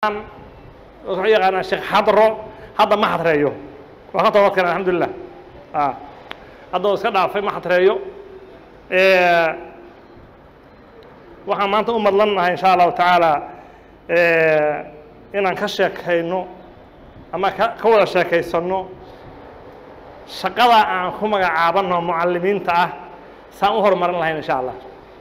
wuxuu yaqaanaa sheekh xadro hadda ma xadreeyo waa ka toobad keen alxamdulilah hadda uu iska dhaafay ma xadreeyo waxaan maanta u madlannahay insha allahu tacaala inaan ka sheekayno ama ka ka wada sheekaysanno shaqada aan ku magacaabanno mucalimiinta ah saan u horumarin lahayn insha allah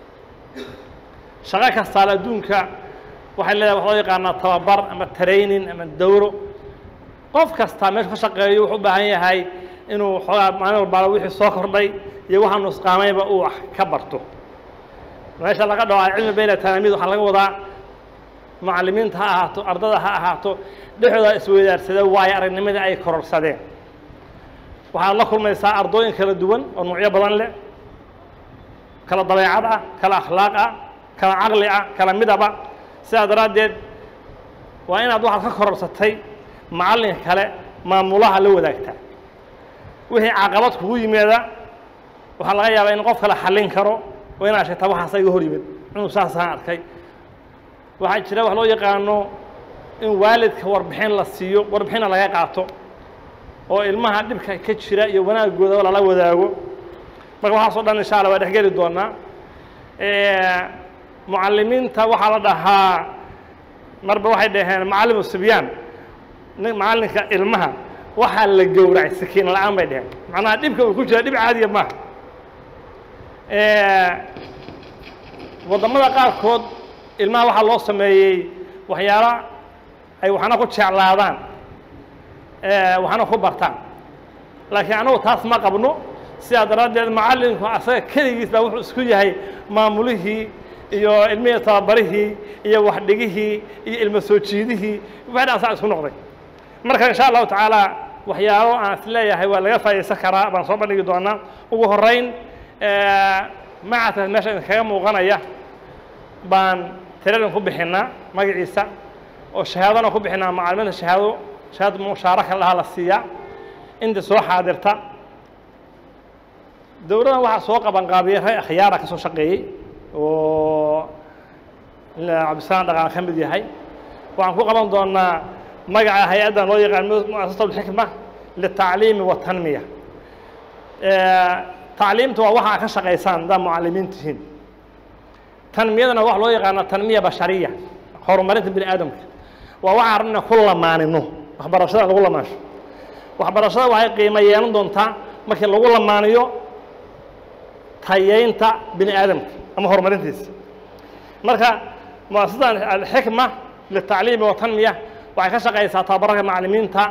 shaqo kastaale adduunka waxay leedahay wax loo yaqaanaa tababar ama training ama dowro qof kastaa meeshu ka shaqeeyo wuxuu u baahan yahay inuu xoogaa maalin walbaala wixii soo kordhay iyo waxaa nusqaamayba uu wax ka barto meesha laga dhaho alcilmi bayna talaamiid waxaa laga wadaa mucalimiinta ha ahaato ardada ha ahaato dhexdooda isweydaarsada waayo aragnimadii ay kororsadeen waxaad la kulmaysaa ardooyin kala duwan oo nuucyo badan leh kala dabeecad ah kala akhlaaq ah kala caqli ah kala midaba sidaa daraaddeed waa inaad waxaad ka kororsatay macallinka kale maamulaha la wadaagtaa wixii caqabad kugu yimaada waxaa laga yaabaa in qof kale xallin karo oo inaad sheegtaa waxaasa iga hor yimid inuu saasaan arkay waxaa jira wax loo yaqaano in waalidka warbixin la siiyo warbixinna laga qaato oo ilmaha dhibka ka jira iyo wanaagooda lala wadaago marka waxaasoo dhan insha allah waa dhexgeli doonaa mucalimiinta waxaa la dhahaa marba waxay dhaheen macallimu sibyaan macallinka ilmaha waxaa la gowracay sakiin la-aan bay dheheen macnaha dhibka uu ku jira dhib caadiya maaha waddamada qaarkood ilmaha waxaa loo sameeyey waxyaalo ay waxna ku jeclaadaan waxna ku bartaan laakiin anagu taas ma qabno sidaa daraaddeed macallinku asaga keligiis baa wuxuu isku yahay maamulihii iyo ilmihii tababarihii iyo waxdhigihii iyo ilmo soo jiidihii wax dhan asaa isku noqday marka insha allahu tacaala waxyaalo aan is leeyahay waa laga faa'idaysan karaa baan soo bandhigi doonaa ugu horrayn macadka meesha idinkaga muuqanaya baan tiradan ku bixinaa magaciisa oo shahaadana ku bixinaa macalimiinta shahaado shahaado mushaaraka lahaa la siiyaa inta soo xaadirta dowladdan waxaa soo qabanqaabiyey rag akhyaara ka soo shaqeeyey oo cabdisalaam dhaqaan ka mid yahay waxaan ku qaban doonaa magaca hay-addan loo yaqaan muasasat alxikma litacliimi watanmiya tacliimta waa waxa ka shaqaysaan haddaad mucalimiin tihiin tanmiyadana waxa loo yaqaana tanmiya bashariya horumarinta bini aadamka waa waxaan rabna ku lamaanino waxbarashada lagu lamaansho waxbarashada waxay qiimo yeelan doontaa markii lagu lamaaniyo tayeynta bini aadamka ama horumarintiisa marka muasasadan alxikma litacliimi watanmiya waxay ka shaqaysaa tababarka macalimiinta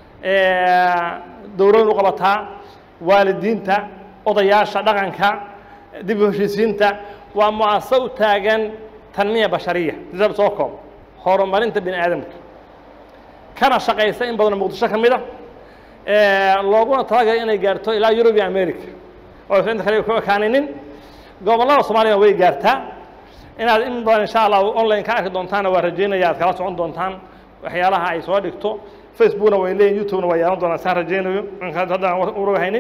dowladdu qabataa waalidiinta odayaasha dhaqanka dib u heshiisiinta waa muasasa u taagan tanmiya bashariya disab soo koob horumarinta bini aadamka kana shaqaysa in badanoo muqdisho ka mid a looguna talagalay inay gaarto ilaa yurub iyo america oo aysan inta kale ku ekaaninin gobollada soomaaliyana way gaartaa inaad in badan insha allah online ka arki doontaana waa rajaynaya aad kala socon doontaan waxyaalaha ay soo dhigto facebookna way leeyihin youtubena waa yeelan doonaan saan rajaynayo inkaas haddaan urog haynin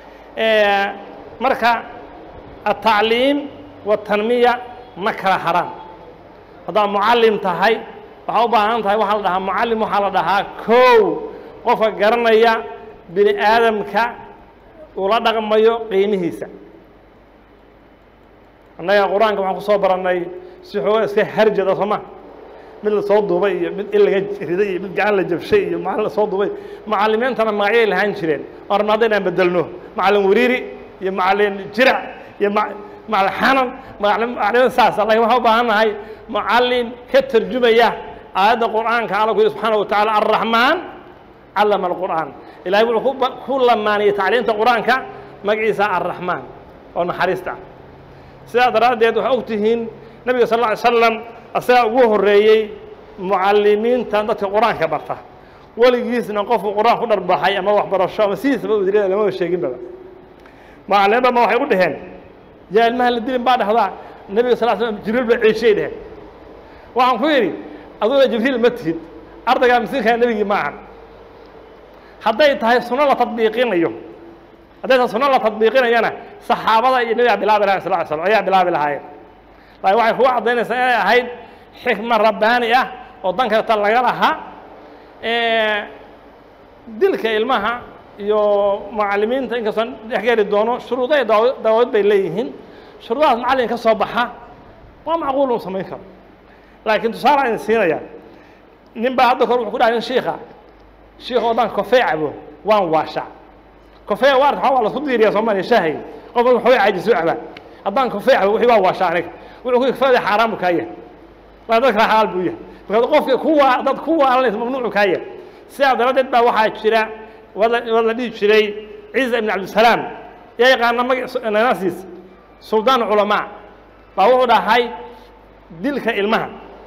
marka atacliim watanmiya ma kala haraan haddaad mucallim tahay waxaa u baahan tahay waxaa la dhahaa mucallim waxaa la dhahaa kow qofka garanaya bini aadamka uu la dhaqmayo qiimihiisa annaga qur-aanka waxaan ku soo barannay si xooga iska harjada sooma mid la soo duubay iyo mid in laga riday iyo mid gacan la jabshay iyo macallin la soo duubay macallimiintana magacyay lahaan jireen oo rabna hadda inaan bedelno macallin wariiri iyo macallin jirac iyo macallin xanan macallin saas laakiin waxaan u baahan nahay mucallin ka tarjumaya aayadda qur'aanka alla ku yidhi subxaana wa tacaala arraxmaan callama alqur'aan ilahay wuxuu ku lamaaniyey tacliimta qur'aanka magaciisa arraxmaan oo naxariista ah sidaa daraaddeed waxaa og tihiin nebiga sal alla ly slam asagaa ugu horreeyey mucallimiinta dadka qur-aanka barta weligiisna qofku qur-aan ku dharbaxay ama waxbarasho ama sidiisaba udirada lamaba sheeginbaba macalimiinba ma waxay u dhaheen yaa ilmaha la dilin baa dhahdaa nebiga sal slam jibriil baa ceeshiyay dheheen waxaan ku yidhi aduguna jibriil ma tihid ardaygaa masiinkaa nebigii ma ahan hadday tahay suno la tadbiiqinayo hadday tahay suno la tadbiiqinayana saxaabada iyo nebigaa bilaabi lahayen sal ly slam ayaa bilaabi lahaayeen laakiin waxay kugu caddaynaysaa inay ahayd xikma rabbaani ah oo dan kaleeta laga lahaa dilka ilmaha iyo macallimiinta inkastoon dhex geli doono shuruudaha daawad bay leeyihiin shuruudahaas macallin ka soo baxa waa macquul uu samayn karo laakiin tusaale aan siinaya nin baa hadda kor wuxuu ku dhahay nin shiika shiika oo dhan kofee cabo waan waasha kofee waarta waa lasku diiriyaa soomaaliya shaahay qof walba waxooga caajiso cabaa haddaan kofee cabo wixii waa waasha aniga wuxuu ku kofeeda xaaraan buu kaa yahay waa dad kale xalaal buu yahay marka qofka kuwa dad ku waalanaysa mamnuucu kaa yahay sidaa daraaddeed baa waxaa jira wad la dhihi jiray ciisa ibn cabdisalaam yaa yaqaana magaciis suldaan culamaa baa wuxuu dhahay dilka ilmaha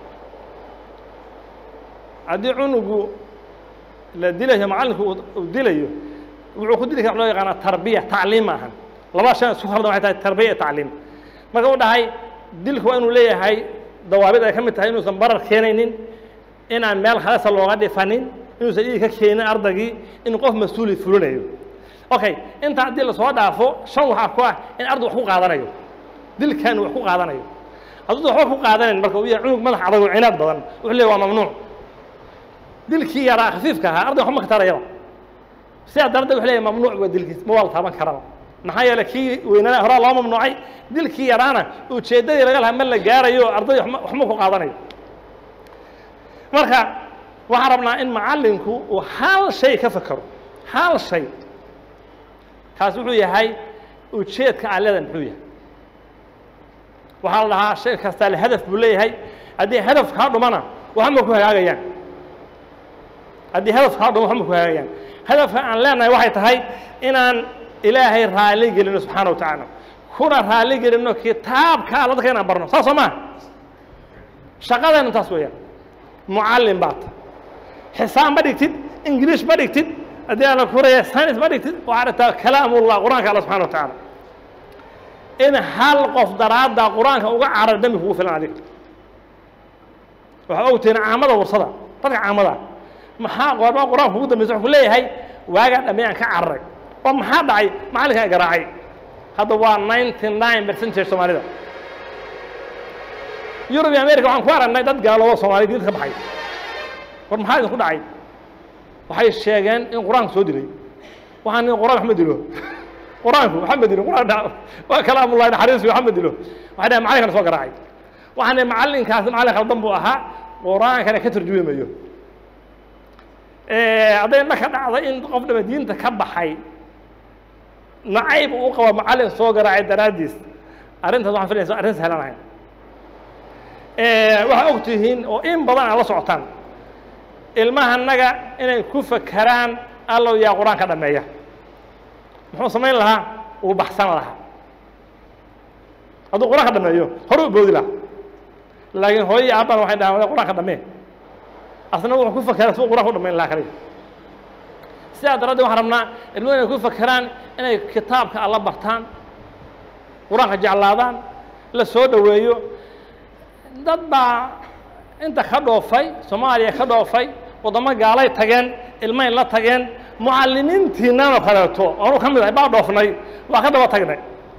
haddii cunugu la dilayo macallinku uu dilayo wuxuu ku dili kara loo yaqaana tarbiya tacliim ma ahan laba shan isku khaldan waxay tahay tarbiya iyo tacliim marka uu dhahay dilku waa inuu leeyahay dawaabid ay ka mid tahay inuusan barar keenaynin inaan meel khalasa looga dhifanin inuusan dhiig ka keenin ardaygii in qof mas-uuli fulinayo okay intaa haddii lasoo dhaafo shan waxaa ku ah in arday wax ku qaadanayo dilkan wax ku qaadanayo hadduu waxba ku qaadanayn marka uu yahay cunug madax adag oo cinaad badan wuxuu leeyahy waa mamnuuc dilkii yaraa khafiifka ahaa arday waxba ma ka tarayaba sidaa daradeed wuxuu leeyahy mamnuuc waa dilkiis ma waa la taaban karaba maxaa yeelay kii weynana horaa loo mamnuucay dilkii yaraana ujeeddadii laga lahaa ma la gaarayo arday waxma ku qaadanayo marka waxaan rabnaa in macallinku uu hal shay ka fakero hal shay kaas wuxuu yahay ujeedka allada muxuu yahay waxaa la dhahaa shay kastaa le hadaf buu leeyahay haddii hadaf kaa dhumana waxma ku hagaagayaan haddii hadaf kaa dhumo waxma ku hagaagayaan hadafka aan leenahay waxay tahay inaan ilaahay raali gelino subxaana wa tacaala kuna raali gelino kitaabka alla dadka inaan barno saas soo maa shaqadaynu taas weeyaan mucallin baad xisaab ma dhigtid ingiliish ma dhigtid haddii aan la kuraya science ma dhigtid waxaa dhigtaa kalaamullah qur-aanka alla subxana wa tacaala in hal qof daraadda qur-aanka uga carar dembi kugu filan adiga waxaa ogtihiin caamada warsada dadka caamada maxaa goormaa qur-aanka ugu dambaysa wuxuu ku leeyahay waagaa dhammeeyaan ka cararay oo maxaa dhacay macallinkaa garaacay hadda waa ninety nine percentage soomaalida yurub iyo america waxaan ku aragnay dad gaaloobo soomaliya diinta ka baxay war maxaa idinku dhacay waxay sheegeen in qur-aanku soo dilay waxaan nin qur-aan wax ma dilo qur-aanku waxa ma dilo qur-aan waa kalaamullahi naxariis waxa ma dilo waxay dhahay macallinkana soo garaacay waxaan nihi macallinkaasi macallin khaldan buu ahaa qur-aankana ka tarjumi mayo hadday na ka dhacday in qof dhama diinta ka baxay nacayb uu qabo macallin soo garaacay daraaddiis arrintaas waxaan filaysa arrin sahlan ahayn waxaa og tihiin oo in badan aad la socotaan ilmahanaga inay ku fakeraan allow yaa qur-aanka dhameeya muxuu samayn lahaa uu baxsan lahaa hadduu qur-aanka dhameeyo hore u boodi lahaa laakiin hooyo iyo aabbana waxay dhahaan qur-aanka dhamee asna wuxuu ku fakeraa suu qur-aanka u dhamayn lahaa kaliya sidaa daraaddeed waxaan rabnaa ilmuhu inay ku fakeraan inay kitaabka alla bartaan qur-aanka jeclaadaan la soo dhoweeyo dad baa inta ka dhoofay soomaaliya ka dhoofay waddamo gaalay tageen ilmay la tageen mucallimiintiinanoo kaleeto oonu ka mid ahay baa dhoofnay waa ka daba tagnay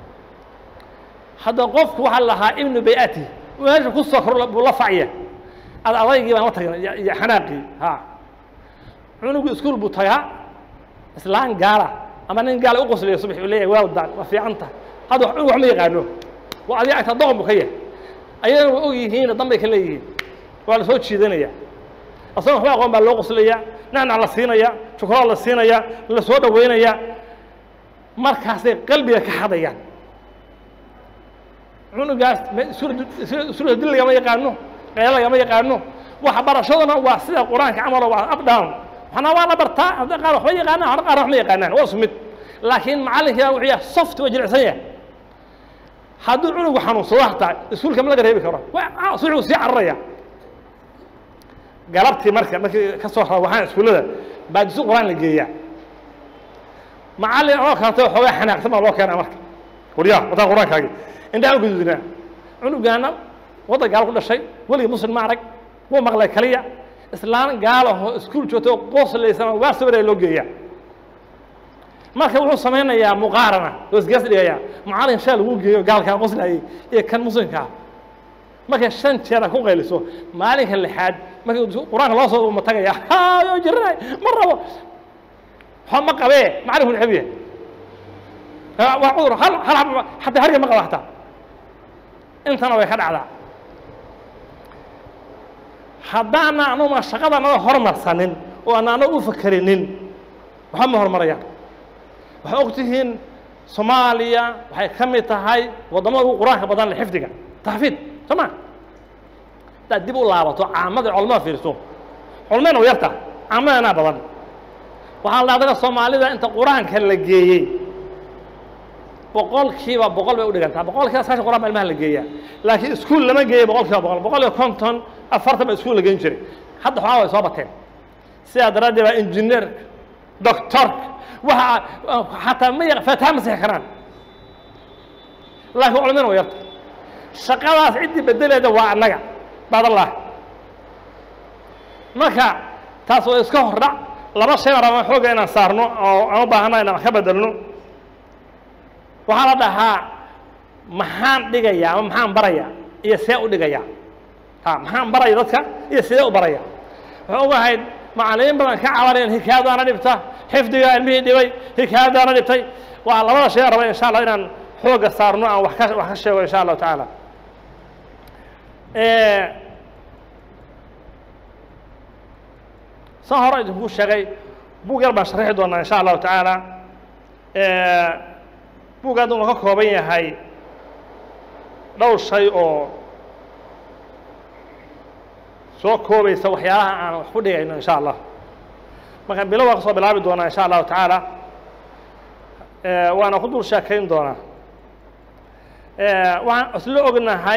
hadda qofku waxaa la lahaa ibnu bayati meesha ku soo kor buu la facya ad adaygii baan la tagnay iyo xanaaqii ha cunugu iskuul buu tagaa islaan gaala ama nin gaala u qoslaya subax uu leeyahay well done waa fiican tahay hadda cunug wax ma yaqaano waa adiga agta doqon buu ka yahay ayagana waa og yihiin danbay ka leeyihiin waa la soo jiidanaya asagoo waxba aqoon baa loo qoslaya nacnac la siinaya jukraad la siinaya la soo dhoweynaya markaasay qalbiga ka hadayaan cunugaas isula dil lagama yaqaano qeelo lagama yaqaano waxa barashaduna waa sida qur-aanka camalo waa up down waxna waa la bartaa hadda qaar waxba yaqaanaan hadda qaar wax ma yaqaanaan waa isku mid laakiin macallinkiiba wuxuu yahay soft waa jilicsan yahay hadduu cunugu xanuunsado hataa iskuulka ma laga reebi karo suxuu sii cararaya galabtii marka markii ka soo rawaxaan iskuullada baa dusi qur-aan la geeyaa macallin oo kaleto xoogaa xanaaqsan baa loo keenaa marka waryaa wataan qur-aankaagi indhaha u gududinaa cunugaana waddan gaalo ku dhashay weligii muslim ma arag wuu maqlay kaliya islaan gaalaho iskuul joogto qoslaysana waa sawiraya loo geeyaa marka wuxuu samaynayaa muqaarana oo isgaas dhigayaa macallin shaa lagu geeyo gaalkaa qoslayay iyo kan muslimkaa markay shan jeer ku qayliso maalinka lixaad markii qur-aanka loo soo uma tagaya hayo jiranay ma rabo waxba ma qabee macalinku neceb yahay waa cudur hal hal xaba xataa harga ma qaba xataa intana way ka dhacdaa haddaana anuma shaqada naga hormarsanin oo aan anaga u fakerinin waxba ma horumarayaan waxay og tihiin soomaaliya waxay ka mid tahay waddamada ugu qur-aanka badan le xifdiga taxfiid soo ma haddaad dib u laabato caamada culamada fiirso culmadna u yarta caamadana badan waxaa la adaga soomaalida inta qur-aanka la geeyey boqolkiiba boqol bay u dhigantaa boqolkiiba sagaashan quraan baa ilmaha la geeyaa laakiin iskuul lama geeyo boqolkiiba boqol boqol iyo konton afartan ba iskuul la geyn jiray hadda xogaa way soo bateen sidaa daraaddeed baa injineer doctorka waxa xataa ma yaq faataha ma sixi karaan laakiin culimana way yarta shaqadaas ciddii bedeleeda waa annaga baadallah marka taas waa iska hordhac laba shay baan rabaa xooga inaan saarno oo aan u baahana inaan wax ka bedelno waxaa la dhahaa maxaan dhigayaa ama maxaan barayaa iyo see u dhigayaa ha maxaan baraya dadka iyo sidee u baraya waxay ogahayd macallimiin badan ka cabanayaan hikaayadaana dhibta xifdigaa ilmihii dhibay hikaayadaana dhibtay waa labada shay aan raba insha allah inaan xooga saarno aan wax ka wax ka sheego insha allahu tacaala san hore idinku sheegay buug yar baan sharixi doonaa insha allahu tacaala buuggaad uu ka kooban yahay dhowr shay oo soo koobaysa waxyaalaha aan wax ku dhigayno insha allah markaan bilo waa ka soo bilaabi doonaa insha allahu tacaala waana ku dul sheekayn doonaa waxaan isla ognahay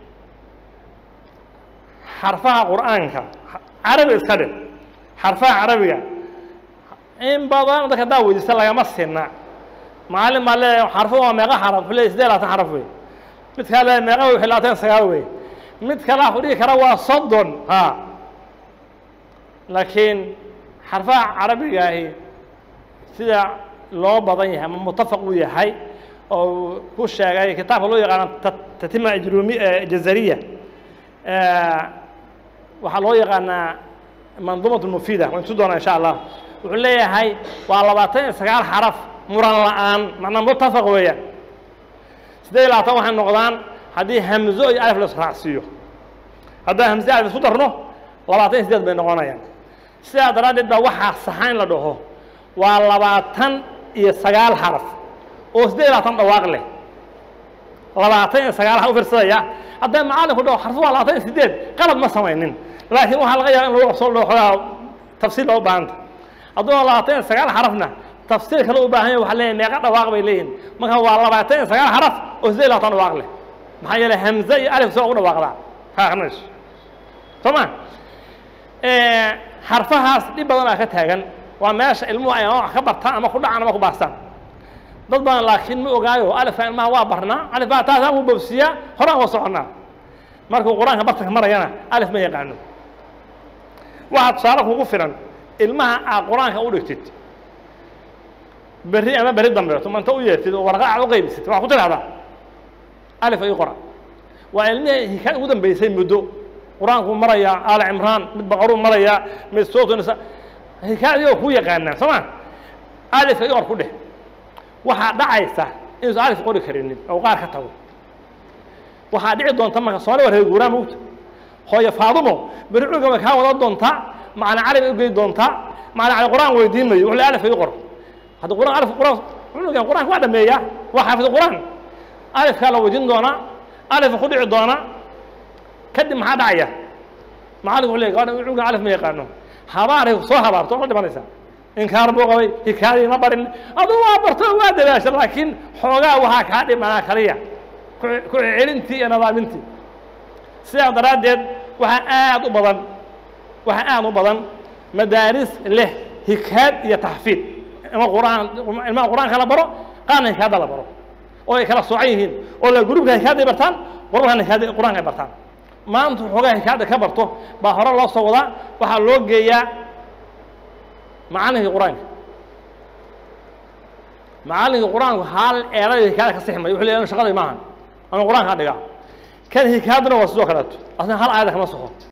xarfaha qur'aanka carabi iska dhig xarfaha carabiga in badan dadka haddaa weydiista lagama sinna maalin baa leeyahay xarfo waa meeqa xaraf le sidee labaatan xaraf wey mid kaa leeyahay meeqa wey labaatan sagaal wey mid kale ku dhigi kara waa soddon ha laakiin xarfaha carabigaahi sida loo badan yahay ama mutafaq uu yahay oo ku sheegay kitaabka loo yaqaano tatima ijrumi jazariya waxaa loo yaqaanaa manduumat mufida waan tusi doonaa insha allah wuxuu leeyahay waa labaatan iyo sagaal xaraf muran la-aan macnaa mutafaq weeyaan siddeed iyo labaatan waxay noqdaan haddii hamzo iyo alif la israacsiiyo haddaan hamze alif isku darno labaatan iyo sideed bay noqonayaan sidaa daraaddeed baa waxaa saxa in la dhaho waa labaatan iyo sagaal xaraf oo siddeed iyo labaatan dhawaaq leh labaatan iyo sagaal u fiirsadaya hadday macallinku dhaho xarfu waa labaatan iyo sideed qalad ma samaynin laakiin waxaa laga yaaba in lagu qabsoo dhaho xoogaa tafsiir loo baahanta hadduu labaatan iyo sagaal xarafna tafsiir kale u baahan yahay waxaa leeyahay meeqa dhawaaq bay leeyihin marka waa labaatan iyo sagaal xaraf oo siddeed iyo labaatan dhawaaq leh maxaa yeelay hamze iyo alif soo ugu dhawaaqdaa ka aqrinayso soo ma xarfahaas dhib badan aa ka taagan waa meesha ilmuhu ay ama wax ka bartaan ama ku dhacaan ama ku baastaan dad badan laakiin ma ogaayo alifka ilmaha waa barnaa alif baa taasaan u bobsiyaa horaan waa soconnaa markuu qur-aanka bartanka marayana alif ma yaqaano waxaa tusaale kugu filan ilmaha aad qur-aanka u dhigtid berri ama berri dambe tumanta u yeertid oo warqa aad u qaybisid waa ku tidhahdaa alif ay qora waa ilmihii hikaad ugu dambeysay muddo qur-aankuu marayaa aala cimraan mid baqaruu marayaa mid sootunisa hikaayadii ku yaqaanaa soo ma alifka i qor ku dheh waxaa dhacaysa inuusan alif qori karinin oo qaar ka tago waxaa dhici doonta marka soomali waa reer guuraa mugta hooyo faadumo beri cuga way kaa wadan doontaa macna carabi u gey doontaa macna cali qur-aan weydiin mayo wuxuu le alifka i qor hadda quraan alif quraan cunugan qur-aanka waa dhameeyaa waa xaafid qur-aan alifkaa la weydiin doonaa alifka ku dhici doonaa kadib maxaa dhacaya macallinku wuxuu leeyahay gabadha cunugan alif ma yaqaano habaaray soo habaarto ma dhimanaysaa inkaar buu qabay hikaadii ma barin aduu waa barto waa dadaasha laakiin xoogaa waxaa kaa dhimanaa kaliya ku celintii iyo nadaamintii sidaa daraaddeed waxaa aad u badan waxaa aad u badan madaaris leh hikaad iyo taxfiid ima quraan ilmaha qur-aanka la baro qaarna hikaada la baro oo ay kala soocan yihiin oo la gruubka hikaada ay bartaan qurbankana hikaada qur-aanka ay bartaan maanta xoogaa hikaada ka barto baa hore loo soo wadaa waxaa loo geeyaa macallinkii qur-aanka macallinkii qur-aanku hal eerayo hikaada ka sixi mayo wuxuu leeyahay shaqadii maahan ama qur-aankaa dhigaa kan hikaaduna waa sidoo kaleeto asna hal aayada kama soxo